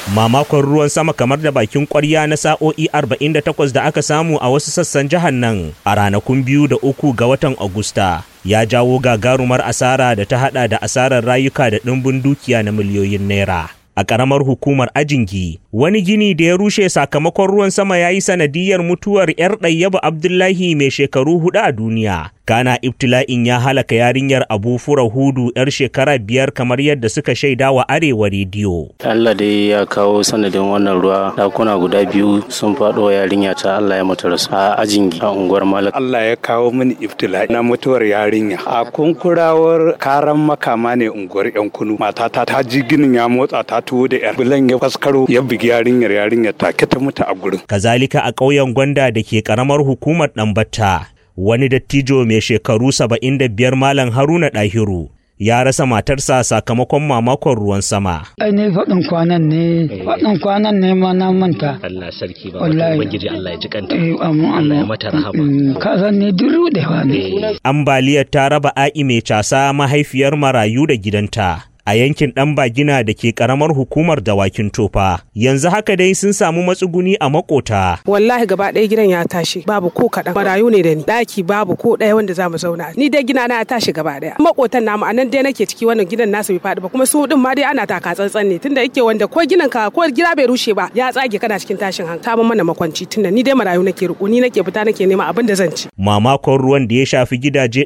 Mamakon ruwan sama kamar da bakin kwarya na sa'o'i 48 da aka samu a wasu sassan jihar nan a ranakun biyu da uku ga watan Agusta ya jawo gagarumar asara da ta hada da asarar rayuka da ɗimbin dukiya na miliyoyin naira. a ƙaramar hukumar ajingi wani gini da ya rushe sakamakon ruwan sama ya yi sanadiyar mutuwar 'yar ɗayyabu abdullahi mai shekaru hudu a duniya kana ibtila'in ya halaka yarinyar abu fura hudu 'yar shekara biyar kamar yadda suka shaida wa arewa rediyo allah dai ya kawo sanadin wannan ruwa dakuna guda biyu sun faɗo yarinya ta allah ya mata rasu a ajingi a unguwar malak allah ya kawo mini ibtila'i na mutuwar yarinya a kunkurawar karan makama ne unguwar yan kunu matata ta ji ginin ya motsa ta tuwo da yar bulan ya faskaro ya bugi yarinyar yarinyar take ta mutu a gurin. Kazalika a ƙauyen Gwanda da ke ƙaramar hukumar Ɗanbata wani dattijo mai shekaru saba'in da biyar Malam Haruna Ɗahiru ya rasa matarsa sakamakon mamakon ruwan sama. Ai ne faɗin kwanan ne, faɗin kwanan ne ma na manta. Allah sarki ba wata ubangiji Allah ya ji kanta. Eh, amma Allah ya mata rahama. Ka san ne duru da ne. Ambaliyar ta raba a'i mai casa mahaifiyar marayu da gidanta. a yankin ɗan bagina da ke ƙaramar hukumar dawakin tofa yanzu haka dai sun samu matsuguni a makota wallahi gaba ɗaya gidan ya tashi babu ko kaɗan marayu ne da ni ɗaki babu ko ɗaya wanda za mu zauna ni dai gina na ya tashi gaba ɗaya makotan namu anan dai nake ciki wannan gidan nasu bai faɗi ba kuma su ɗin ma dai ana taka tsantsan ne tunda yake wanda ko ginin ka ko gida bai rushe ba ya tsage kana cikin tashin hankali ta mana makwanci tunda ni dai marayu nake riko ni nake fita nake nema abin da zan ci mamakon ruwan da ya shafi gidaje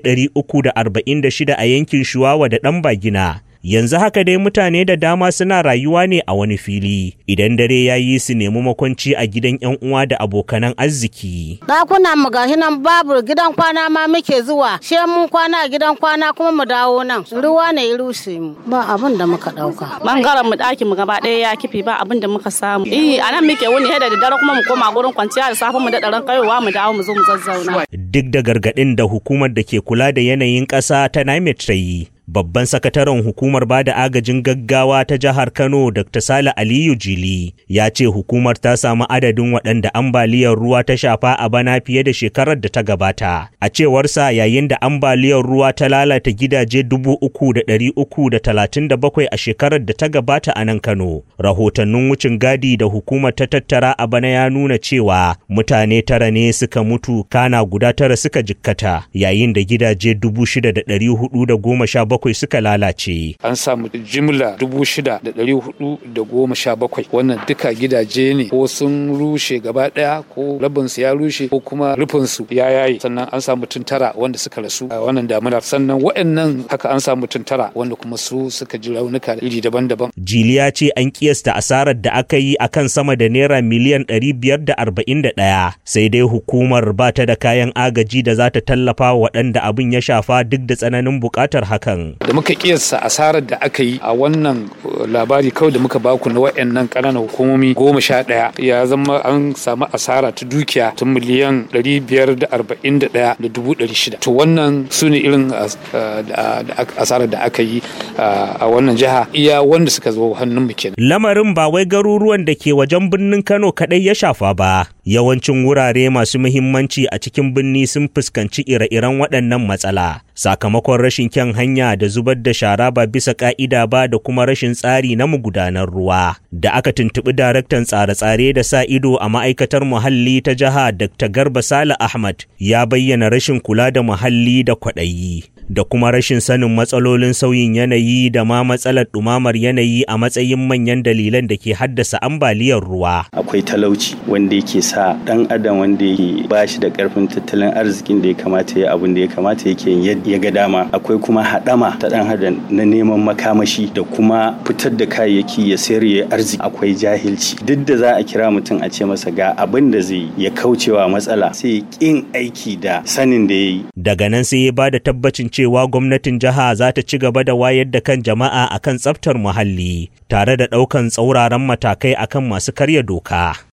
346 a yankin shuwawa da ɗan bagina yanzu haka dai mutane da dama suna rayuwa ne a wani fili idan dare ya yi su nemi makwanci a gidan yan uwa da abokanan arziki ɗakuna mu gashi nan babu gidan kwana ma muke zuwa she mun kwana a gidan kwana kuma mu dawo nan ruwa ne ya rushe mu ba abin da muka ɗauka bangaren mu ɗakin mu gaba ɗaya ya kifi ba abin da muka samu eh a nan muke wuni da dare kuma mu koma gurin kwanciya da safe mu da ɗaran kayowa mu dawo mu zo mu zazzauna duk da gargaɗin da hukumar da ke kula da yanayin ƙasa ta NIMET ta yi babban sakataren hukumar ba da agajin gaggawa ta jihar Kano Dr. Sale Aliyu Jili ya ce hukumar ta samu adadin waɗanda ambaliyar ruwa ta shafa a bana fiye da shekarar da ta gabata. A cewarsa yayin da ambaliyar ruwa ta lalata gidaje dubu uku da ɗari uku da talatin da bakwai a shekarar da ta gabata a nan Kano. Rahotannin wucin gadi da hukumar ta tattara a bana ya nuna cewa mutane tara ne suka mutu kana guda tara suka jikkata yayin da gidaje dubu shida da ɗari hudu da goma sha bakwai suka lalace. An samu jimla dubu shida da ɗari hudu da goma sha bakwai wannan duka gidaje ne ko sun rushe gaba ɗaya ko rabinsu ya rushe ko kuma rufinsu ya yaye sannan an samu mutum tara wanda suka rasu a wannan damunar sannan waɗannan haka an samu mutum tara wanda kuma su suka ji raunuka iri daban-daban. Jiliya ce an kiyasta asarar da aka yi akan sama da naira miliyan ɗari biyar da arba'in da ɗaya sai dai hukumar ba ta da kayan agaji da za ta tallafa waɗanda abin ya shafa duk da tsananin buƙatar hakan. da muka kiyasta asarar da aka yi a wannan labari kawai da muka baku na wayannan ƙananan hukumomi goma sha ɗaya ya zama an samu asara ta dukiya ta miliyan ɗari biyar da arba'in da ɗaya da dubu ɗari shida to wannan su ne irin asarar da aka yi a wannan jiha iya wanda suka zo hannun mu kenan lamarin ba wai garuruwan da ke wajen birnin kano kaɗai ya shafa ba yawancin wurare masu muhimmanci a cikin birni sun fuskanci ire-iren waɗannan matsala sakamakon rashin kyan hanya da zubar da shara ba bisa ka'ida ba da kuma rashin tsari na magudanar ruwa da aka tuntuɓi daraktan tsare-tsare da sa ido a ma'aikatar muhalli ta jiha dr garba sale ahmad ya bayyana rashin kula da muhalli da kwaɗayi da kuma rashin sanin matsalolin sauyin yanayi da ma matsalar ɗumamar yanayi a matsayin manyan dalilan da ke haddasa ambaliyar ruwa. Akwai talauci wanda yake sa ɗan adam wanda yake ba shi da ƙarfin tattalin arzikin da ya kamata ya abin da ya kamata yake ya ga dama. Akwai kuma haɗama ta ɗan adam na neman makamashi da kuma fitar da kayayyaki ya sayar ya arziki. Akwai jahilci. Duk da za a kira mutum a ce masa ga abin da zai ya kaucewa matsala sai ya ƙin aiki da sanin da ya yi. Daga nan sai ya ba da tabbacin cewa gwamnatin jiha za ta ci gaba da wayar da kan jama'a akan tsaftar muhalli tare da ɗaukan tsauraran matakai akan masu karya doka.